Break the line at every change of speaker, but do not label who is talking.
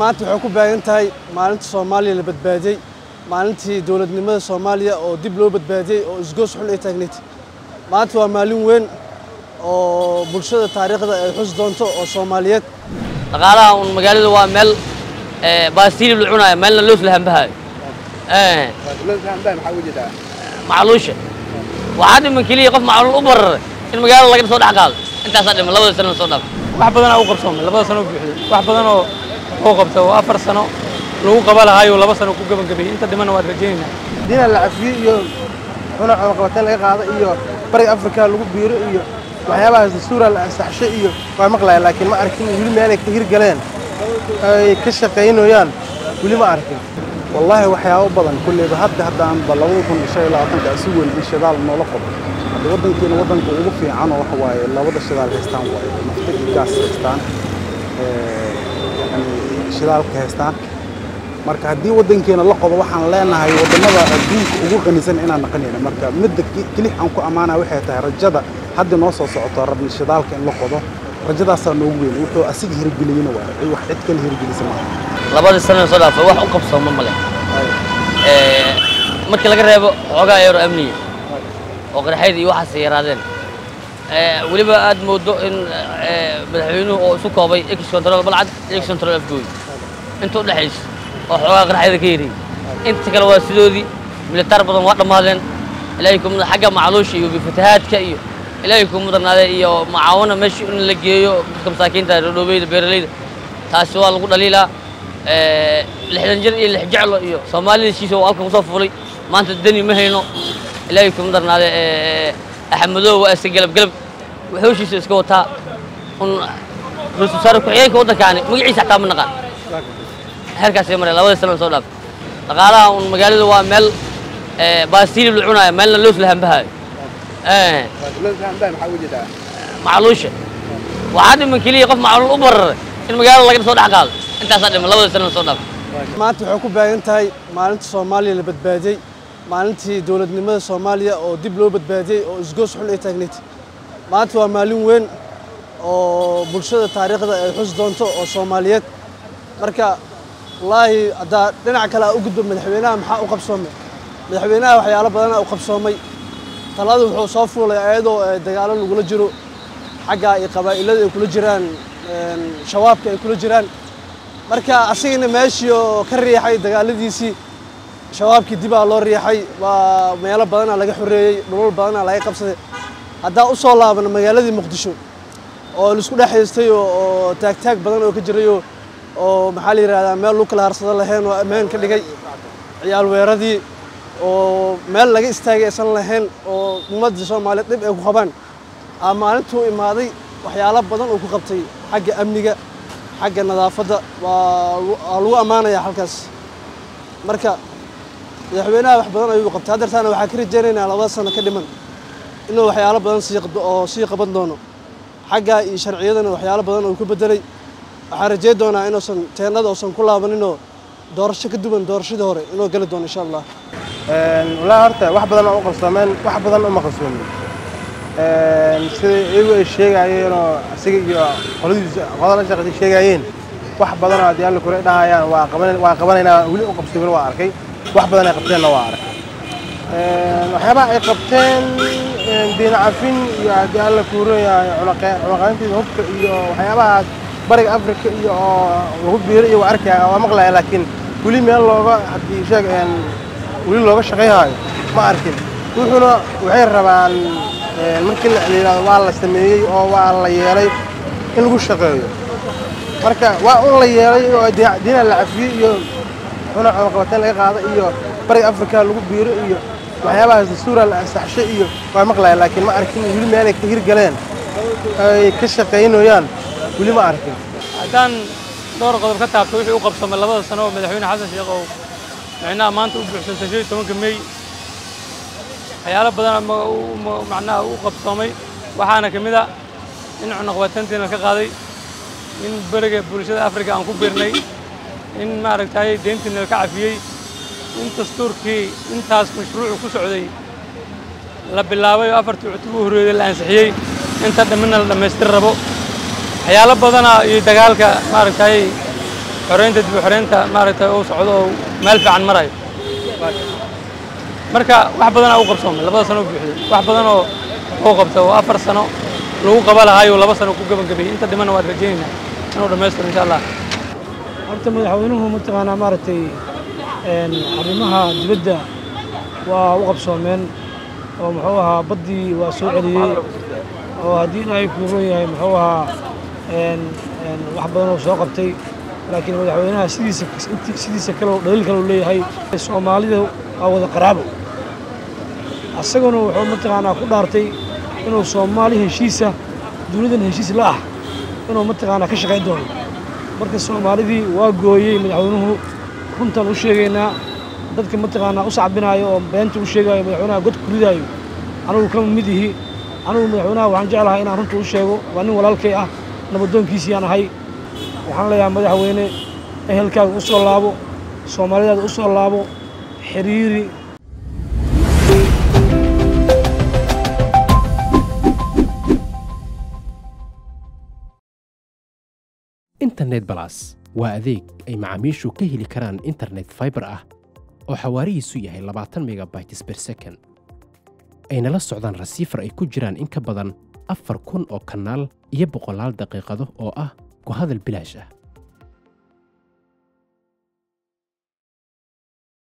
maanta waxay ku baahan tahay maalinta soomaaliya la badbaadiyey maalintii dowladnimada soomaaliya oo dib loo badbaadiyey oo isgoos xun ay taagnayd maanta waa maalin weyn oo bulshada taariikhda ay xus doonto oo soomaaliyeed
dhaqaalaha un magaalada waa meel baasiilib la cunaayo meelna loos la hambahayo macluusha waxaa dhiman keliya qof macluul u bararay in magaalada laga soo dhex qaado intaasaa dhiman labada sano soo dhaaf
wax badanaa u qabsoomay labada sano buuxday wax badan oo oo qabta oo afar sano lagu qaba lahaayo laba sano ku gebangabeeyey inta dhimana waad rajaynaynaa
diina la cafiyo iyo xuna cunaqabateen laga qaado iyo bariga afrika lagu biiro iyo waxyaabahaas dastuura la ansaxsho iyo waa maqlaya laakiin ma arkin weli meelay ka hirgaleen ay ka shaqaynayaan weli ma arkin
wallaahi waxyaabo badan kulleyba hadda haddaanba labada kun shan iyo labaatanka si weyn in shidaal noola qabo hadda waddankeena waddanka ugu fiican oo waxa waaye labada shidaal haystaan waaye nafta iyo gaas haystaan yani shidaalka haystaan marka haddii waddankeena la qodo waxaan leenahay waddamada adduunka ugu qanisan inaan naqanayna marka midda kelix aan ku ammaanaya waxay tahay rajada hadda noo soo socoto rabni shidaalka in la qodo rajadaasaa noogu weyn wuxuu asiga hirgeliyena waa wax cid kale hirgelisa maaha
labadii sano soo dhaafay wax u qabsooma male markii laga reebo xoogaa eero amniga oo qarxayd iyo waxaas yaraadeen weliba aad moodo in madaxweynuhu oo isu koobay ex control balcad ex control afgooy inta u dhexaysa oo xoogaa qarxayda ka yariyey inta kale waa sidoodii militaar badan waa dhammaadeen ilaahay ku mudan xagga macluusha iyo fatahaadka iyo ilaahay ku mudanaaday iyo macaawina meesha in la geeyo dadka masaakiinta rodhoobeyda beeralayda taasi waa lagu dhaliilaa lixdan jir iyo lix jeclo iyo soomaalida heshiisa oo halkan kusoo fuulay maanta deni ma hayno ilaahay kuma darnaade axmedow waa iska gelab gelab wuxuushiisa iska wataa un ra-isul wasaare ku-xigeenka waddankaani magaciisa xataa ma naqaan heerkaasay mareen labada sano soo dhaaf dhaqaalaha un magaalada waa meel baasiilib la cunaayo meelna loos la hambahayo macluusha waxaa dhiman keliya qof macluul u bararay in magaalada laga soo dhex qaado intaasaa dhiman labada sano soo dhaaf
maanta waxay ku baahan tahay maalinta soomaaliya la badbaadiyey maalintii dowladnimada soomaaliya oo dib loo badbaadiyey oo isgoos xun ay taagnayd maanta waa maalin weyn oo bulshada taariikhda ay xus doonto oo soomaaliyeed marka wallaahi haddaa dhinac kale aa u gudbo madaxweynaha maxaa u qabsoomay madaxweynaha waxyaalo badanaa u qabsoomay talada wuxuu soo fuulay ayadoo dagaalo lagula jiro xagga iyo qabaa'ilada ay kula jiraan shabaabka ay kula jiraan marka asigana meeshii oo ka riixay dagaaladiisii shabaabkii dibaa loo riixay waa meelo badanaa laga xoreeyey dhulal badanaa laga qabsaday haddaa u soo laabana magaaladii muqdisho oo laisku dhex haystay oo taagtaag badan oo ka jirayoo oo maxaa la yidhahdaa meel lagu kala harsado lahayn oo ammaan ka dhigay ciyaal weeradii oo meel laga istaagay aysan lahayn oo ummadda soomaaliyeed dhib ay ku qabaan aa maalintuu imaaday waxyaalo badan oo ku qabtay xagga amniga xagga nadaafadda waa lagu ammaanayaa halkaas marka madaxweynaha wax badan ayuu qabtay haddeertaana waxaa ka rajaynaynaa labada sano ka dhiman inuu waxyaalo badan sii oo sii qaban doono xagga iyo sharciyadana waxyaalo badan oo ku bedelay waxaan rajayn doonaa inuusan teennada uusan ku laabaninoo doorasho ka duwan doorashadii hore inuu geli doono insha allah
wallaahi horta wax badan oo u qabsoomeen wax badan uma qabsoomin sida iyagu ay sheegaayeenoo isaga iyo qoladiisa qolada la shaqaysay sheegaayeen wax badanoo haddii alla kure dhahayaan waa qaban waa qabanaynaa weli u qabsoomin waa arkay wax badan ay qabteenna waa arkay waxyaabaha ay qabteen diin cafin iyo haddii alla kuuroyahay cunaqayntiisa hubka iyo waxyaabahaas bariga afrika iyo oo lagu biiro iyo waa arkaya waa maqlaya laakiin weli meel looga haddii sheeg weli looga shaqayhaayo ma arkin wuxuuna waxay rabaan markii la yidhahdo waa la sameeyey oo waa la yeelay in lagu shaqeeyo marka waa un la yeelay oo diina la cafiyey iyo xuna cunaqabateen laga qaado iyo bariga afrika lagu biiro iyo waxyaabahaas dastuura la ansaxsho iyo waa maqlaya laakiin ma arkin weli meelay ka hirgaleen ay ka shaqaynayaan weli ma arkin
haddaan dhowr qodob ka taabto wixii u qabsoomay labada sano oo madaxweyne xasan sheekh oo micnaha maanta u buuxsantay shan iyo tobanka mey waxyaalo badan macnaha u qabsoomay waxaana ka mid a in cunaqabateyntiina ka qaaday in beriga bulshada afrika aan ku biirnay in maaragtay deyntiina ka cafiyey in dastuurkii intaas mashruucu ku socday la bilaabay oo afartii cutub u horreeyey la ansixiyey inta dhammina la dhammaystir rabo waxyaalo badana iyo dagaalka maaragtay xoreynta dib u xoreynta maaragtay uu socdo oo meel fiican marayo marka wax badanaa u qabsoomay labada sano u buuxday wax badan oo uu qabta oo afar sano lagu qaba lahaayuu laba sano ku gebagabeeyey inta dhimana waan rajaynaynaa inuu dhammaystiro insha allah
horta madaxweynuhu mataqaanaa maaragtay een, arrimaha dibadda waa u qabsoomeen oo muxuu ahaa baddii waa soo celiyey oo haddii ilaahay kuu ron yahay muxuu ahaa een, een, wax badan oo soo qabtay laakiin madaxweynaha sidiisa inti- sidiisa kale oo dhaliil kale uu leeyahay soomaalida waa wada qaraabo asaguna wuxuu mataqaanaa ku dhaartay inuu soomaali heshiisa dunidan heshiis la ah inuu mataqaanaa ka shaqayn doono marka soomaalidii waa gooyey madaxweynuhu runtaan u sheegaynaa dadka mataqaanaa u sacbinaayo oo beenta u sheegaayo madaxweynaha god ku ridaayo anigu kama mid ihi anigu madaxweynaha waxaan jeclahay inaan runta u sheego waa nin walaalkay ah nabadoonkiisiyaan ahay waxaan leeyahay madaxweyne ehelkaaga u soo laabo soomaalidaada u soo laabo xiriiri
internet balas waa adeeg ay macaamiishu ka heli karaan internet fiber ah oo xawaarihiisu yahay labaatan megabytes per second ayna la socdaan rasiifar ay ku jiraan in ka badan afar kun oo kanaal iyo boqolaal daqiiqado oo ah ku hadal bilaash ah